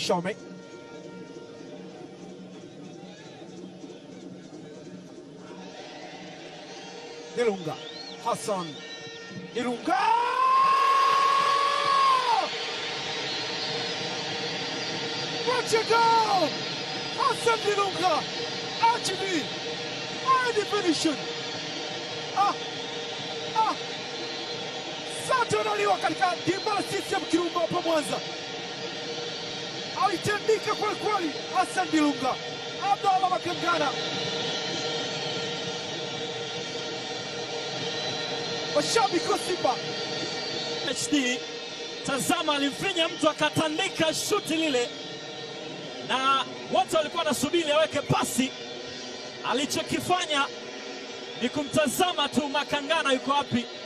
Shome Ilunga Hassan Ilunga What a goal! Hassan Ilunga RGB high definition ah, ah. Sato analiwa katika dimba la CCM Kirumba hapa Mwanza, alitandika kweli kweli. Hassan Dilunga, Abdallah Makangana, mashabiki wa Simba HD. Tazama, alimfinya mtu akatandika shuti lile, na wote walikuwa wanasubiri aweke pasi. Alichokifanya ni kumtazama tu Makangana yuko wapi,